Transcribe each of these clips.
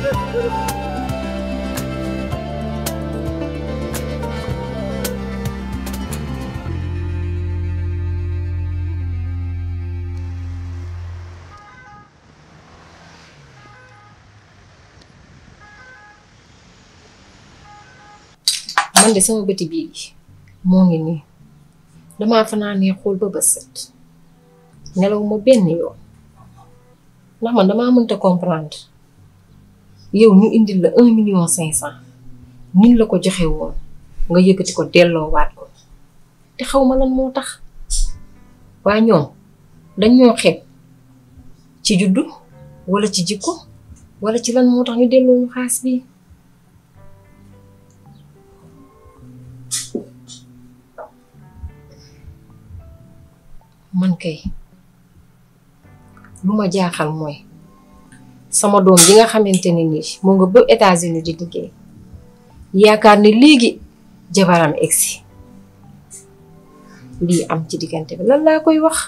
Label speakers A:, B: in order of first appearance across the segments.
A: man de sama bëti bii moo ngi nii damaa fanaanee xool ba bët set nelaw ma benn yoon ndax man damaa mënta comprendre yow ñu indil la un million cinq cent niñ la ko joxe woon nga yëkkati ko delloowaat ko te xaw ma lan moo tax waa ñoom dañ ñoo xeeb ci juddu wala ci jikko wala ci lan moo tax ñu delloo ñu xaas bi man kay lu ma jaaxal mooy sama doom ji nga xamante ne nii moo nga ba États-Unis di liggéey yaakaar ne léegi jabaram egsi lii am ci diggante bi lan laa koy wax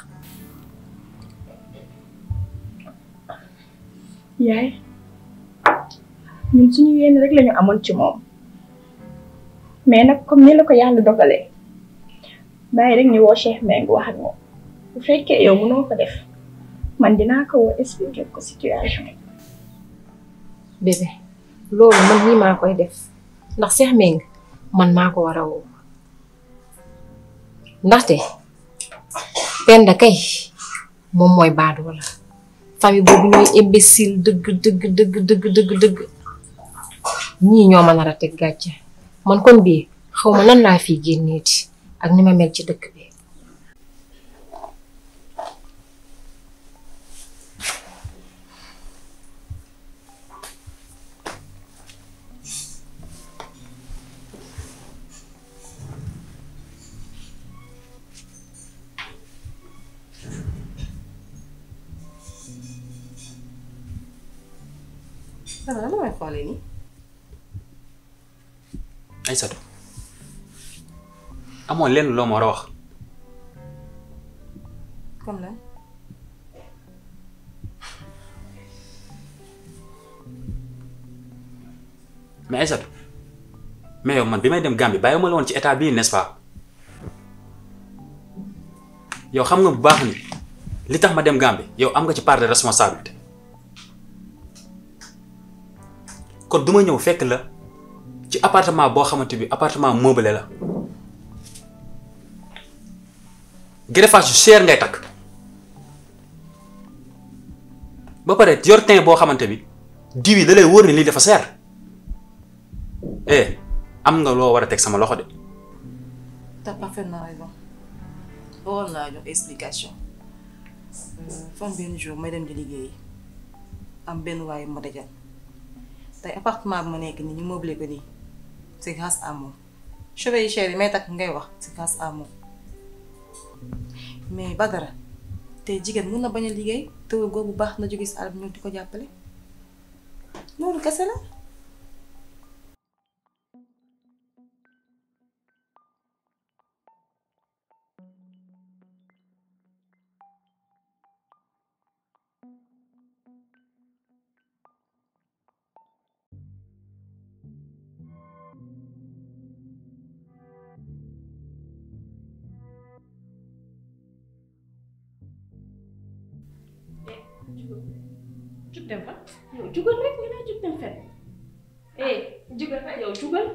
B: yaay ñun suñu yéen rek lañu amoon ci moom mais nag comme ni la ko yàlla dogalee bàyyi rek ñu woo Cheikh Mbengue wax ak moom bu fekkee yow mënoo ko def man dinaa ko woo expliquer ko situation
A: bébé loolu man nii maa koy def ndax Cheikh Mbengue man maa ko war a woo ndaxte Penda kay moom mooy baadoo la famille boobu ñooy imbécile dëgg dëgg dëgg dëgg dëgg dëgg ñii ñoo ma nar a teg gàcce man kon bii xaw ma nan laa fii génneeti ak ni ma mel ci dëkk bi
C: dama la may xoolee nii.
D: Aïssatou amoon lenn loo ma war a wax
C: comme lan.
D: mais Aïssatou mais yow man bi may dem Gambie bàyyi ma la woon ci état bii n'est-ce pas yow xam nga bu baax ni li tax ma dem Gambie yow am nga ci part de responsabilité kon du ma ñëw fekk la ci appartement boo xamante bi appartement meublé la greffage yu cher ngay takk ba pare yor teint boo xamante bi diw yi da lay wóor ni lii dafa seer eh am nga loo war a teg sama loxo de
C: t'as parfaitement raison waroon naa jox explication fan benn jour may dem di liggéey am benn waaye ma dajal tey appartement bi ma nekk nii ñu meublé ko nii c'est grâce à moom cheveux yi cher yi may takk ngay wax c'est grâce à moom mais Badara tey jigéen mun na bañ a liggéey te góor bu baax na jóge si àll bi ñëw di ko jàppale loolu kese la.
B: jug dem fa yow jugal rek nga naa jug dem fen eh jugal fa yow jugal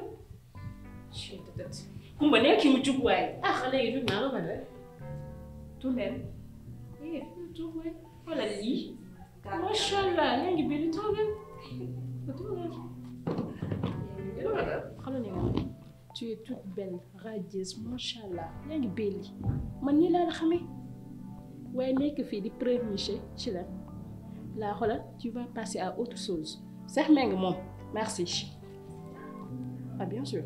B: kumba nekk mu jug waaye ah léegi jug naa la ma def tout leen eh jug waay wala lii macha allah yaa ngi biir toogal toogal xam nga nga tu es toute belle radieuse macha allah yaa ngi belli man nii laa la xamee waaye nekk fii di prévenir ci la laa xoolal tu vas passer à autre chose Cheikh Mbengue moom merci ah bien sûr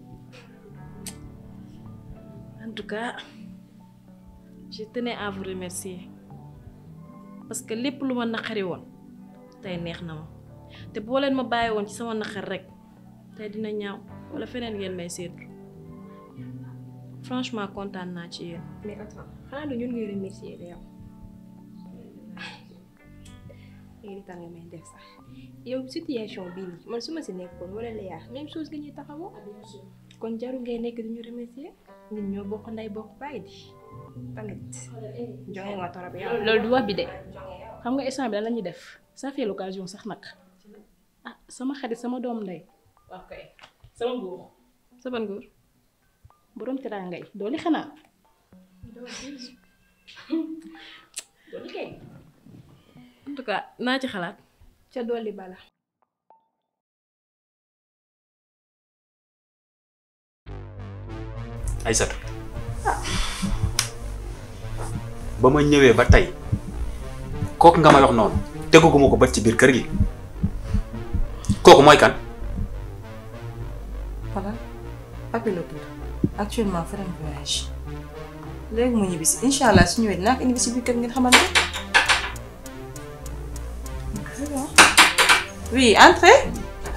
E: En tout cas, je tenais à vous remercier parce que lépp lu ma naqari woon tey neex na ma te boo leen ma bàyyi woon ci sama naqar rek tey dina ñaaw wala feneen ngeen may seetu franchement kontaan naa ci yéen.
F: mais attends xanaa du ñun ngay remercier de yow léegi li tax nga may def sax yow situation bii nii man su ma si nekkoon wala la yaa même chose nga ñuy taxawoo kon jaru ngay nekk di ñu remercier ñun ñoo bokk nday bokk bàyyi di tamit jonge nga torop yow
B: loolu du wax bi de xam nga instant bi lan la ñuy def ça fait l'occasion sax nag ah sama xarit sama doom ndey waaw kay sama góor
E: sa ban góor
B: borom teraanga yi dooli xanaa dooli kay
E: en tout cas naa ci xalaat
F: ca dolli bala
D: Aysatu ba ma ñëwee ba tey kooku nga may wax noonu teguguma ko bët ci biir kër gi kooku mooy kan
C: Voilà papi la tudd actuellement fa dem voyage léegi mu ñibbisi incha allah su ñëwee dinaa ko indi si biir kër ngeen xamante oui entrez.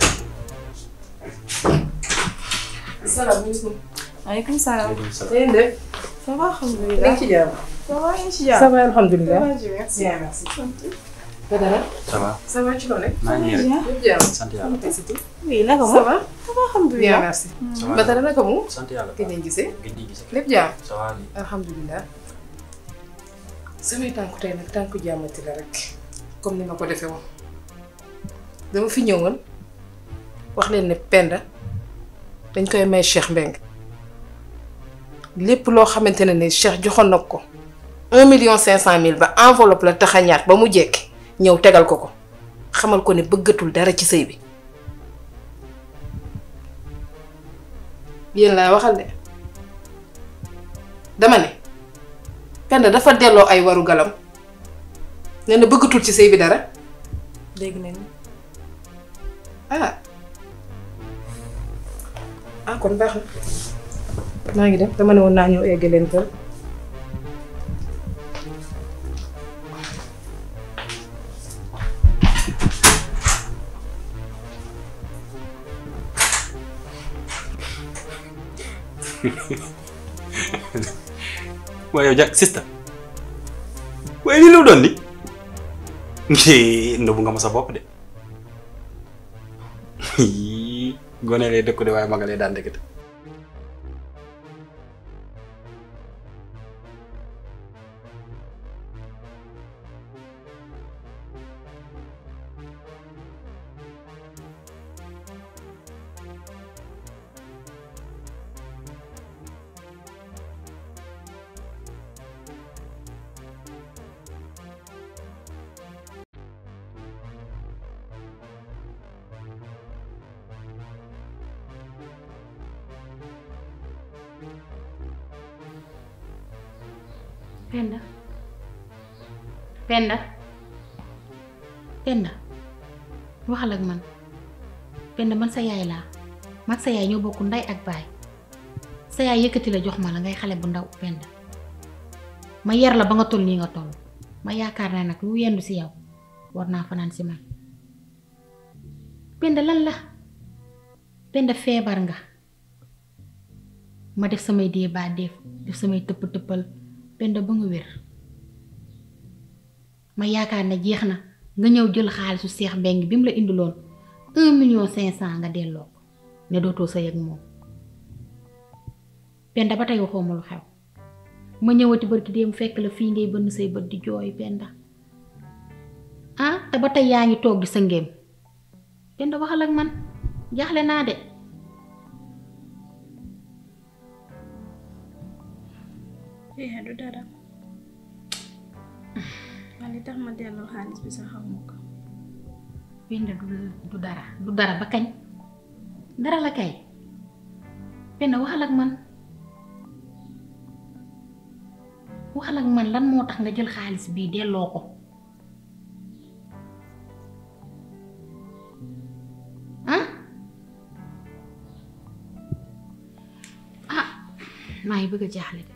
A: salaamaaleykum.
C: maaleykum salaam.
A: yéen de.
C: ça va alhamdulilah.
A: yaa ngi ci jàmm.
C: ça va yaa ngi ci
A: ça
C: jàmm.
A: va alhamdulilah.
C: Ça va, Dieu merci.
A: bien merci. Badara.
D: ça va
A: ça va ci loolu rek.
D: maa ngi nii rek
A: yëpp jàmm.
D: sant yàlla
C: oui naka
A: ça
C: moom.
A: va.
C: ça va alhamdulilah.
A: bien merci.
D: ça va
A: Badara naka mu.
D: sant yàlla
A: ki ngeen gisee.
D: gën di gisee
A: lépp jàmm.
D: ça va nii
A: alhamdulilah. samay tànku tey nag tànku jàmmati la rek comme ni ma ko defee woon dama fi ñëwoon wax leen ne Penda dañ koy may Cheikh Mbengue lépp loo xamante ne ni Cheikh joxoon na ko un million cinq cent mille ba enveloppe la taxañaat ba mu jekki ñëw tegal ko ko xamal ko ne bëggatul dara ci sëy bi yéen laa waxal de dama ne Penda dafa delloo ay waru galam nee na bëggatul ci sëy bi dara
C: dégg nañu.
A: ah ah kon baax na maa ngi dem dama ne woon naa ñëw egg leen kër
D: waaye yow ja sista waaye lii lu doon ni nëbbu nga ma sa bopp de gone lay dëkku de waaye maga lay daan dëkkate
G: Penda Penda Penda waxal ak man Penda man sa yaay laa mag sa yaay ñoo bokk ndey ak baay sa yaay yëkkati la jox ma la ngay xale bu ndaw Penda ma yar la ba nga toll nii nga toll ma yaakaar naa nag lu yendu si yow war naa fanaan si man Penda lan la Penda feebar nga ma def samay dee baa def def samay tëpp tëppal Penda ba nga wér ma yaakaar ne jeex na nga ñëw jël xaalisu Seex Mbeng bi mu la indiloon un million cinq cent nga delloo ko ne dootoo sa yëg moom Penda ba tey waxoo ma lu xew ma ñëwati barki dem fekk la fii ngay bënn say bët di jooy Penda ah te ba tey yaa ngi toog di sa ngéem Penda waxal ak man jaaxle naa de
F: eh du dara man li tax ma delloo xaalis bi sax xaw ma ko
G: Penda du du dara du dara ba kañ dara la kay Penda waxal ak man waxal ak man lan moo tax nga jël xaalis bii delloo ko ah ah maa ngi bëgg a jaaxle de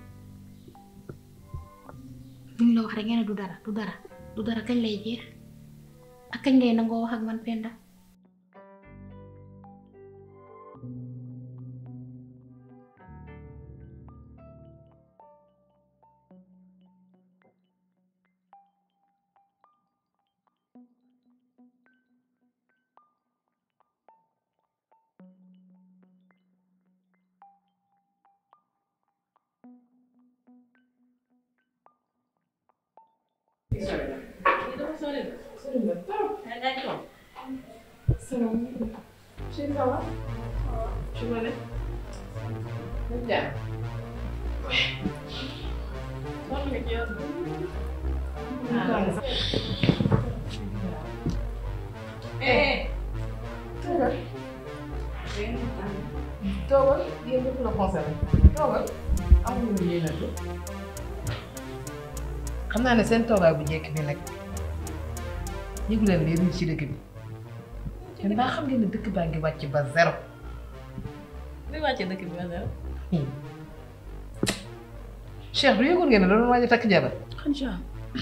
G: luñ la wax rek ngeen ne du dara du dara du dara kañ lay jeex ak kañ ngay nangoo wax ak man Penda
B: Chérie, ça va Tu vas aller Bien. Eh, toogal yéen ñëpp la concerné toogal amuñu lu yéenante xam naa ne seen toogaay bu njëkk bi nag yëgu leen lii ruuj ci dëkk bi te mbaa xam ngeen ne dëkk baa ngi wàcc ba zéro
E: li wàccee dëkk bi ba zéro.
B: Cheikh du yëgoon ngeen ne doon waaj a takk jabar
H: Khadija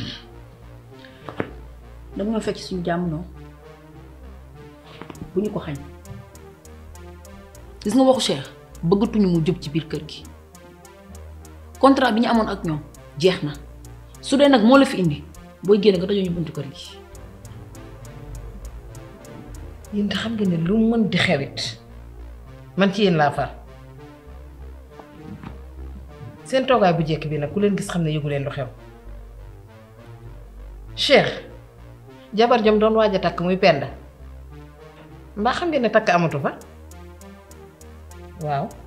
H: danga ma fekk suñu jàmm noonu bu ñu ko xañ gis nga waxu Cheikh bëggatuñu mu jub ci biir kër gi contrat bi ñu amoon ak ñoom jeex na su dee nag moo la fi indi booy génn nga dajoo ñu buntu kër gi
B: yéen te xam ngeen ne lu mën di xewit man ci yéen laa far seen toogaay bu njëkk bi nag ku leen gis xam ne yëgu leen lu xew Cheikh jabar jam doon waaj a takk muy penda mbaa xam ngeen ne takk amatu fa waaw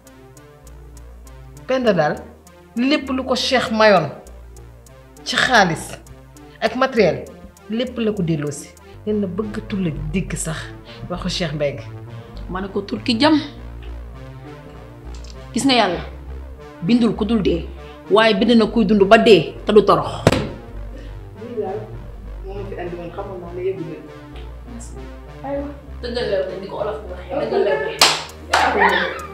B: penda daal lépp lu ko Cheikh mayoon ci xaalis ak matériel lépp la ko delloosi leen na bëggatul la dégg sax waxu Cheikh Mbengue
H: ma ne ko turki jam gis nga yàlla bindul ku dul dee waaye bind na kuy dund ba dee te du torox dëggal lew ni ko olof bi waxee dëggal lew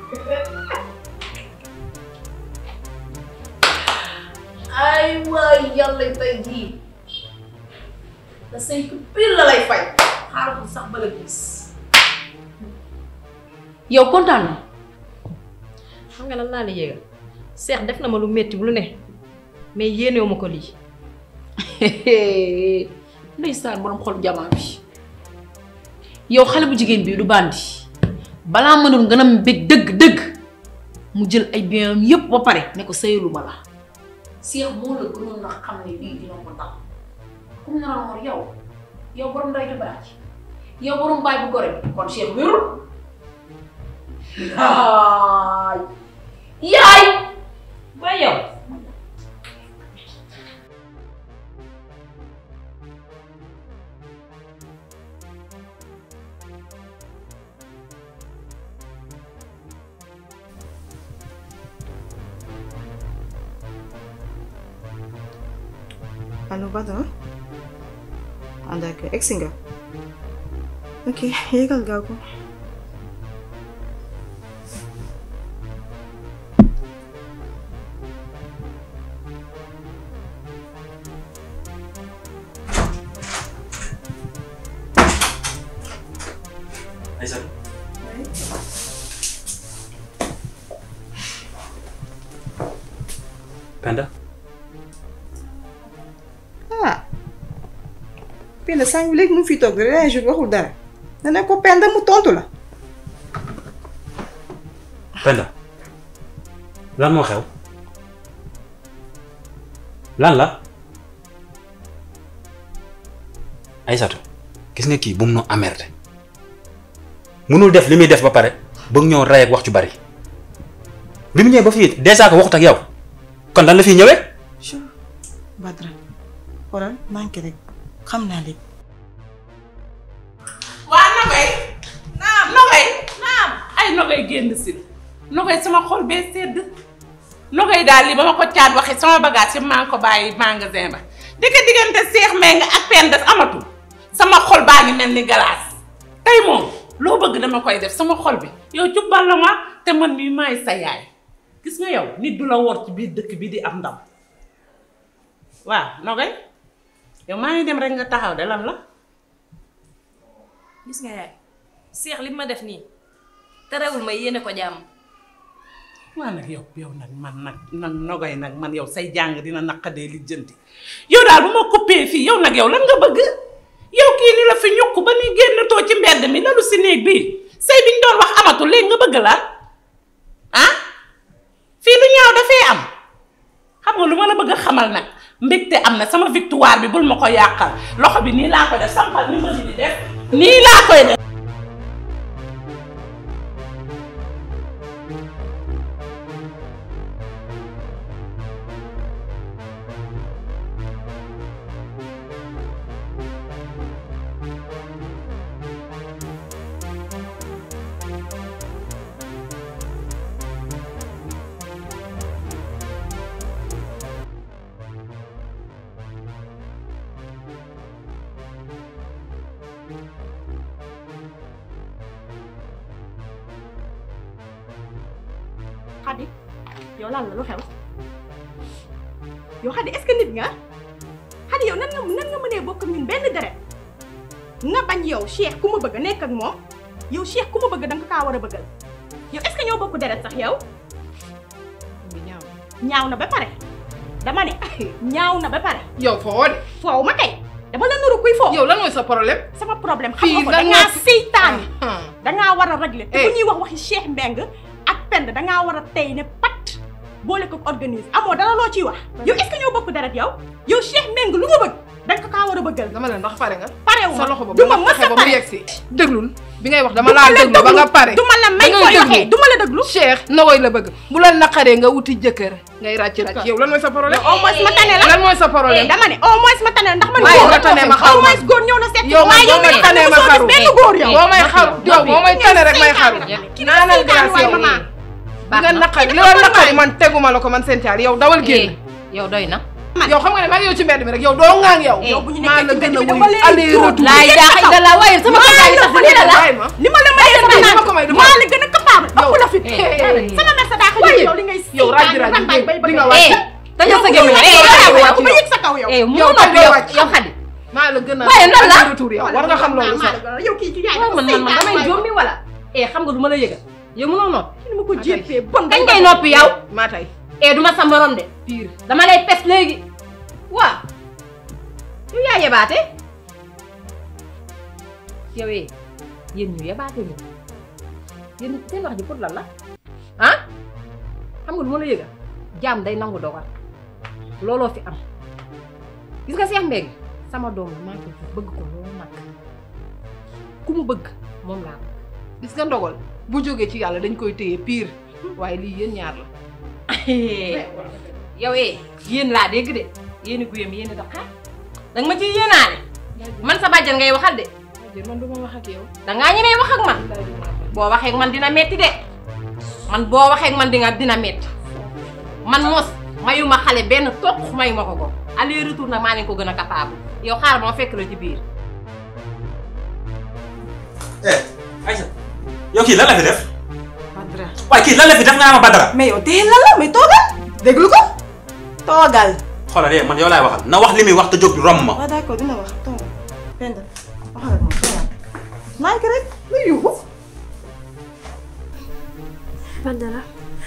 H: ay waay yàlla tey jii la cinq pile la lay fay xaaral ko sax bala gis yow kontaan na
E: xam nga lan laa la yéegal seex def na ma lu metti lu ne mais yéenewu ma ko lii.
H: ndeysaan borom xol jamaa bi yow xale bu jigéen bii du bandi balaa mënul gën a mbég dëgg-dëgg mu jël ay bienam yépp ba pare ne ko sëyalu ma la Cheikh moo la gënoon na xam ne lii dina ko dal comme na la yow yow borom nday ju baax yow borom baay bu gore bi kon Cheikh wérul yaay yaay
E: ba yow.
C: allo Badara ah d'accord egsi nga ok yéegal gaaw ko
D: Aïssatou Penda
C: ah Penda sànq léegi mu ngi fi toog de dernier jour waxul dara nga ne ko Penda mu tontu la
D: Penda lan moo xew lan la Aïssatou gis nga kii bu mu noo amerde munul def li muy def ba pare bëgg ñoo rey ak wax ci bari bi mu ñëwee ba fii déjà ko waxut ak yow kon lan la fiy ñëwee
C: Badara xoolal manqué rek xam naa lépp
I: waa Nogay naam Nogay naam ay Nogay génn si Nogay sama xol bee sedd Nogay daal lii ba ma ko caat waxee sama bagage yi maa ngi ko bàyyi magasin ba dikk diggante Seex Mbengue ak Penda amatul sama xol baa ngi mel ni galaas tey moom loo bëgg dama koy def sama xol bi yow cubbal la ma te man mii maay sa yaay gis nga yow nit du la wor ci biir dëkk bi di am ndam waaw Nogay yow maa ngi dem rek nga taxaw de lan la
E: gis nga yaay seex li ma def nii terewul ma yéene ko jàmm.
I: waa nag yow yow nag man nag nag Nogay nag man yow say jàng dina naqadee li jënti yow daal bu ma coupé fii yow nag yow lan nga bëgg yow kii ni la fi ñukk ba ni génn too ci mbedd mi lalu si néeg bi say biñ doon wax amatul léegi nga bëgg la ah fii lu ñaaw dafay am xam nga lu ma la bëgg a xamal nag mbégte am na sama victoire bi bul ma ko yàqal loxo bi nii laa koy def sampal ni ma di def nii laa koy def
J: Xadi yow lan la lu xew yow Xadi est-ce que nit nga Xadi yow nan nga nan nga mënee bokk ak ñun benn deret nga bañ yow Cheikh ku ma bëgg nekk ak moom yow Cheikh ku ma bëgg danga ko kaa war a bëggal yow est-ce que ñoo bokk deret sax yow ñaaw na ba pare dama ne ñaaw na ba pare
H: yow foo de
J: foow ma kay dama la nuru kuy foofu
H: yow lan mooy sa problème
J: sama problème xam
H: fii
J: nga ko
H: lan
J: dangaa
H: moo fi-
J: seytaane
H: ah.
J: dangaa war a régler te
H: Eh.
J: bu ñuy wax waxi Cheikh Mbeng ak Penda dangaa war a tey ne pat boole ko organise amoo dara loo ciy wax yow est-ce que ñoo bokk deret yow yow Cheikh Mbeng lu ma bëgg danga ko kaa war a bëggal
H: dama la ndax pare nga
J: parewu
H: sa loxo ba
J: du ma
H: ba
J: mës
H: fexe
J: a
H: ba mu
J: pare
H: yegg si déglul bi ngay wax dama
J: Du ma
H: laa
J: la
H: déglu ba nga pare
J: du ma la may
H: da ngay
J: koy
H: déglu.
J: waxee du ma la déglu
H: Cheikh na woy la bëgg bu la naqaree nga wuti jëkkër ngay ràcc ràcc yow lan mooy sa problème
J: au moins ma tane la
H: lan mooy sa problème
J: dama ne au moins ma tane la ndax man
H: Waaye
J: góor
H: nga tane ma xaru
J: au moins góor ñëw na seet
H: yow man
J: waaye
H: boo may
J: yow
H: tane ma
J: mosoo
H: xaru
J: gis benn góor yow
H: boo may xaru yow boo may tane rek may xaru naanal glace
J: waay
H: yow
J: maman
H: bi nga naqari li la naqari man teguma la ko man seen caar yow dawal génn
E: yow doy na.
H: yow xam nga ne maa ngi yow ci mbedd mi rek yow doo ŋaang yow
J: yow bu ñu
H: maa
J: nekkee
H: la
J: ci
H: gën a
J: mbedd mi
H: wuyu
J: dama lay
H: aller
J: tuur.
H: retour
E: laa ilaaha illallah waaye sama kër gaa ngi sax lii la la.
H: bàyyi ma
J: li ma la mayee sama
H: dama ko may
J: naan
H: dama
J: maa la gën a capable ëpp la fit
H: eh,
J: sama mère sa daa xëy
H: Waaye,
J: yow li ngay
H: yow rajo
J: seytaane
H: rajo
J: rambaay bay
H: di
J: bëgg
H: nga
J: a
H: wàcc.
E: eh tëjal sa gémmiñ eh
J: yow
H: wàcc
J: ma
H: yow.
J: yëg sa kaw yow
E: eh mu
H: yow
E: noppi
H: doo
E: yow
H: wàcc.
E: yow xadi.
H: maa la gën a
E: Waaye lan la?
H: aller retour yow war nga xam loolu sax
J: yow kii ci yaay
E: waaw man man man damay jommi wala. eh xam nga du ma la yëgal yow mënoo noppi.
J: ni ma ko jéppee bon
E: kañ ngay noppi yow.
H: maa tey
E: eh du ma sa morom de.
H: pire
E: dama lay pes léegi. waaw. yow yaa yebaate. yow eh yéen ñu yebaate ñu. yéen seen wax ji pour lan la. ah xam nga du ma la yëgal jaam day nangu dogal looloo fi am gis nga Cheikh Mbengue sama doom la maa ko jur bëgg ko loolu nag ku mu bëgg moom laa bëgg.
H: gis nga ndogal bu jógee ci yàlla dañ koy téye pire waaye lii yéen ñaar la
E: yow eh yéen laa dégg de yéen i guyam yéen i doxaat danga ma ciy yéenaale man sa bàjjan ngay waxal de
H: man du ma wax ak yow
E: dangaa ñemee wax ak man boo waxee ak man dina metti de man boo waxee ak man di nga dina metti man mos mayuma xale benn toq mayuma ko ko aller retour nag maa leen ko gën a capable yow xaaral ma fekk la ci biir
D: eh Aïssa yow kii lan la fi def
C: Badara
D: waaye kii lan la fi def nga naa ma Badara
C: mais yow tey lan la mais toogal déglu ko toogal.
D: xoolal eh man yow laay waxal na wax li muy wax te jóg romb ma
C: waaw d'accord dina wax toogal Penda waxal ak moom toogal maa ngi rek lu yuuxu.
F: Badara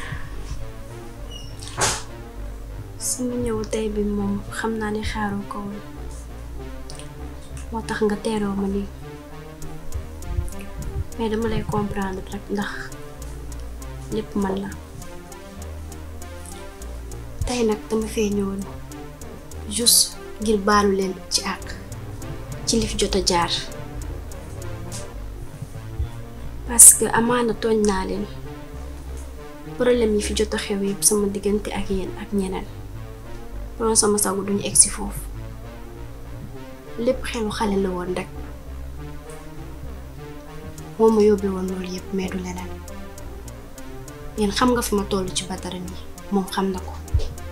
F: sama ñëw tey bi moom xam naa ni xaaroo ko woon moo tax nga teeroo ma nii mais dama lay comprendre rek ndax lépp man la tey nag dama fee ñëwoon juste ngir baalu leen ci àq ci li fi jot a jaar parce que amaana tooñ naa leen problème yi fi jot a xew yëpp sama diggante ak yéen ak ñeneen doon sama sagu duñu egsi foofu lépp xelu xale la woon rek moo ma yóbbee woon loolu yëpp mais du leneen yéen xam nga fi ma toll ci Badara mi moom xam na ko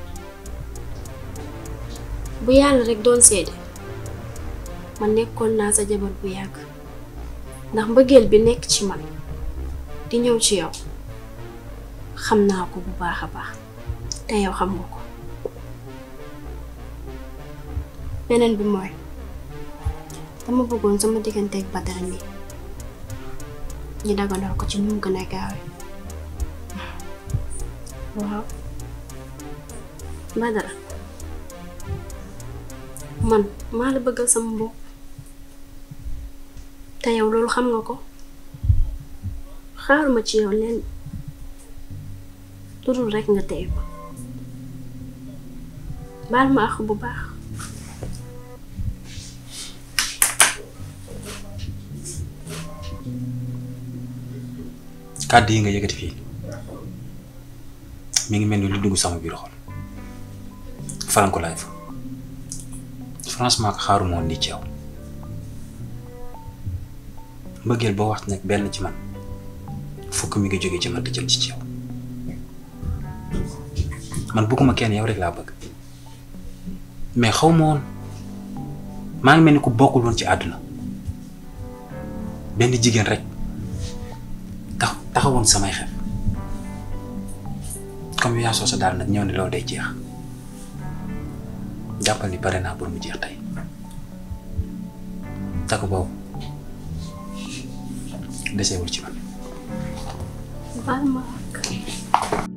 F: bu yàlla rek doon seede ma nekkoon naa sa jabar bu yàgg ndax mbëggeel bi nekk ci man di ñëw ci yow xam naa ko bu baax a baax te yow xam nga ko beneen bi mooy dama bëggoon sama digganteeg Badara mi ñu daganal ko ci nu mu gën a gaawe waaw Badara man maa la bëggal sama bopp te yow loolu xam nga ko xaaruma ci yow leen tudul rekk nga tey ma baal ma àq bu baax
D: kàddu yi nga yëkkati fii mi ngi mel ni lu dugg sama biir xol faranko laay fa franchement que xaaruma woon nii ci yow mbëggeel boo wax nag benn ci man fukk mi ngi jóge ci man te jëm ci ci yow man bëgguma kenn yow rek laa bëgg mais xaw ma woon maa ngi mel ni ku bokkul woon ci àdduna benn jigéen rek tax taxawoon samay xel comme yaa soo sa daal nag ñëw ne loolu day jeex jàppal ni pare naa pour mu jeex tey takk boobu desewul ci man
F: baal ma ak